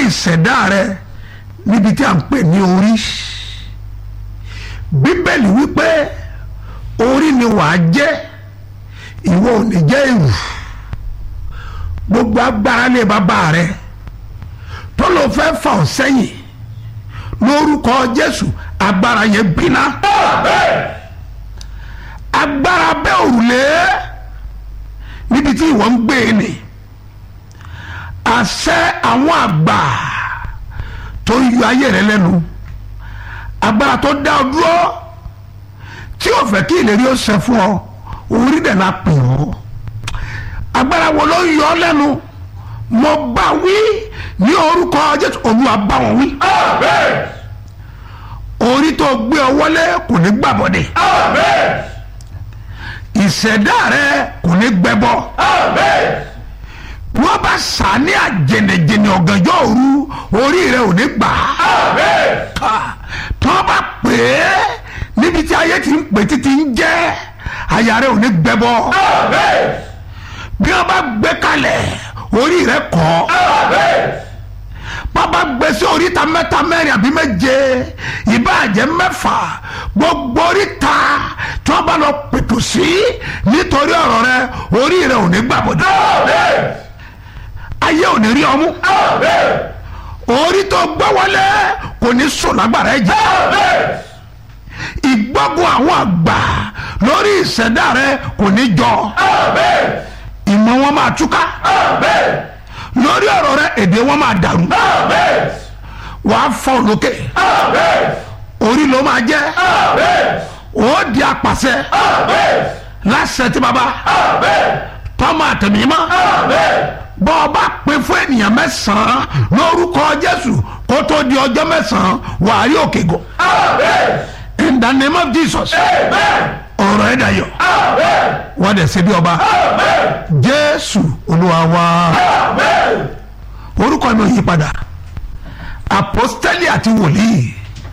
ìṣẹ̀dá rẹ níbi tí a ń pè ní orí bíbélì wípé orí ni wàá jẹ́ ìwọ ò ní jẹ́ ìrù gbogbo agbára lé bàbá rẹ tó ló fẹ́ fà ọ́ sẹ́yìn lórúkọ Jésù agbára yẹn gbiná agbára bẹ́ òrùlé níbi tí ìwọ ń gbé e nì àṣẹ àwọn àgbà tó yọ ayé rẹ lẹ́nu agbára tó dá ọ dúró tí o fẹ́ kí ìlérí ó ṣẹ fún ọ orí dẹ̀ la pè ọ́ agbára wo ló ń yọ ọ lẹ́nu mo bá wí ní orúkọ Jésù Olúwa bá wọn wí orí tó gbé ọ wọlé kò ní gbàbọdè ìṣẹ̀dá rẹ kò ní gbẹbọ wọ́n bá sá ní àjẹnẹjẹnẹ ọ̀gànjọ́ òru orí rẹ ò ní gbà á tó bá pè é níbi tí ayé ti ń pè títí ń jẹ́ àyà rẹ ò ní gbẹbọ bí wọ́n bá gbé kalẹ̀ orí rẹ kọ́ bàbá gbé sí oríta mẹ́ta mẹ́rin àbí méje ìbáàjẹ́ mẹ́fà gbogbo oríta tí wọ́n bá lọ pètò sí nítorí ọ̀rọ̀ rẹ orí rẹ ò ní gbàbọdẹ ayé ò ní rí ọmú orí tó gbọ́ wọlé kò ní sùn lágbára ẹ jẹ ìgbógun àwọn àgbà lórí ìṣẹ̀dá rẹ kò ní jọ ìmọ̀ wọn máa túká lórí ọ̀rọ̀ rẹ èdè wọn máa dàrú wàá fọ́ lókè orí ló máa jẹ́ ó di apàṣẹ láṣẹ tí baba tọ́mọ àtẹ̀mímọ́ bọ́ ọ bá pè fún ènìyàn mẹ́sàn-án lórúkọ Jésù kó tó di ọjọ́ mẹ́sàn-án wàá rí òkè gò in the name of Jesus ọ̀rọ̀ ẹ̀ dayọ̀ wọ́n dẹ̀ ṣe bí ọba Jésù Olúwa wa orúkọ mi ò yí padà apostoli àti wòlíì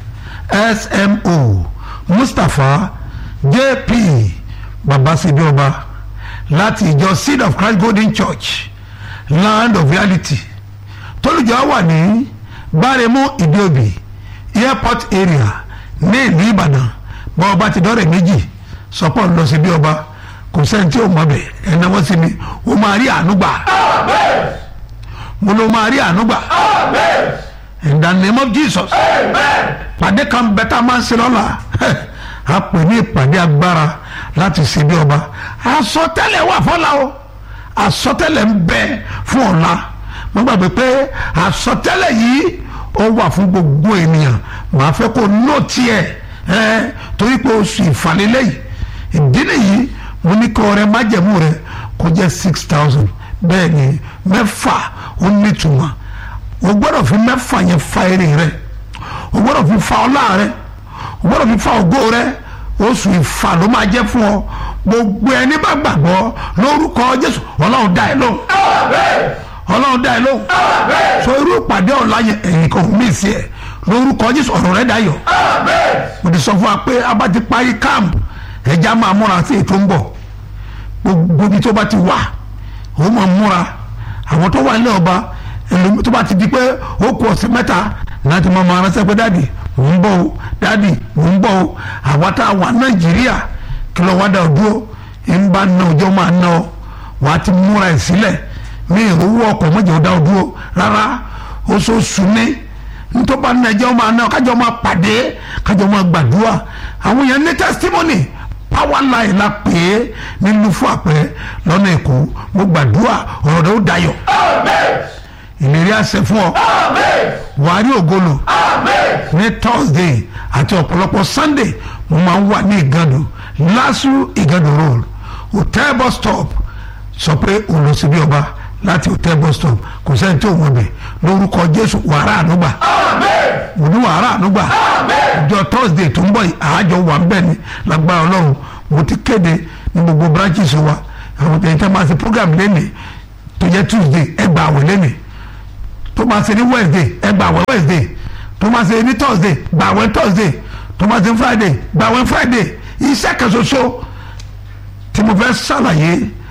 smo Mustapha JP babasebi ọba láti ìjọ Seed of Christ Golden Church Land of Reality tólùjọ wà ní Báremú Ìdíòbí airport area ní ìlú Ìbàdàn bá ọba ti dọ́rẹ̀ méjì sọpọ́ lọ sí bí ọba kò sẹ́ni tí ò mọ̀ bẹ̀ ẹ̀nà wọ́n sí mi ó máa rí àánú gbà mo ló máa rí àánú gbà in the name of Jesus pàdé kan bẹ́tà máa ń ṣe lọ́la a pè ní ìpàdé agbára láti ṣe bí ọba àsọtẹ́lẹ̀ wà fọ́la o àsọtẹ́lẹ̀ ń bẹ fún ọ̀la mo gbàgbé pé àsọtẹ́lẹ̀ yìí ó wà fún gbogbo ènìyàn màá fẹ́ kó nóòtì ẹ̀ ẹ́ torí pé oṣù ìfàlélẹ́ yìí ìdí nìyí mo ní kọ́ rẹ májẹ̀mú rẹ kó jẹ́ six thousand bẹ́ẹ̀ ni mẹ́fà ó nítumọ̀ o gbọ́dọ̀ fi mẹ́fà yẹn fa eré rẹ o gbọ́dọ̀ fi fa ọlá rẹ o gbọ́dọ̀ fi fa ògo rẹ oṣù ìfà ló máa jẹ́ fún ọ gbogbo ẹni bá gbàgbọ́ lórúkọ Jésù Ọlọ́run dá ẹ lóhùn Ọlọ́run dá ẹ lóhùn so irú ìpàdé ọ̀la yẹn ẹ̀yìn kan mí sí ẹ lórúkọ Jésù ọ̀rọ̀ rẹ dayọ̀ mo ti sọ fún wa pé a bá ti parí káàmù ẹja máa múra sí ètò ń bọ̀ gbogbo ibi tó bá ti wà ó máa múra àwọn tó wà nílẹ̀ ọba ẹlòmí tó bá ti di pé ó kù ọ̀sẹ̀ mẹ́ta láti máa máa ránṣẹ́ pé dáàdì mò ń bọ̀ o dáàdì mò ń bọ̀ o àwa tá a wà Nàìjíríà kí lọ́ wá dà ó dúró ń bá ná ọjọ́ máa ná ọ wà á ti múra ẹ̀ sílẹ̀ mi ìrówó ọkọ̀ mọ́jọ́ dá ọ dúró rárá oṣooṣù ní nítorí bá ná ẹjọ́ máa ná ọ kájọ máa pàdé kájọ máa gbàdúrà àwọn yẹn ní testimony power line la pè é nínú fún àpẹẹrẹ lọ́nà èkó mo gbàdúrà ọ̀rọ̀ rẹ̀ ó dayọ̀ ìlérí àṣẹ fún ọ wàá rí ògolo ní thursday àti ọ̀pọ̀lọpọ̀ sunday mo máa ń wà ní ìgàdù lásù ìgàdù road hotel bus stop sọ pé òun lọ sí bí ọba láti hotel bus stop kò sẹ́ni tí ò wọ́n bẹ̀ lórúkọ jésù wàrà ànúgbà mo ní wàrà ànúgbà ọjọ́ thursday tó ń bọ̀ àájọ wà ń bẹ̀ ni lágbára ọlọ́run mo ti kéde ní gbogbo branches wa àwọn tẹ̀yìn tẹ́ máa ṣe program lẹ́nìí tó jẹ́ tuesday ẹ gba àwẹ̀ lẹ́nìí tó máa ṣe ní wednesday ẹ gba àwẹ̀ wednesday tó máa ṣe ní thursday gba àwẹ̀ thursday tó máa ṣe friday gba àwẹ̀ friday iṣẹ́ kan ṣoṣo tí mo fẹ́ ṣàlàyé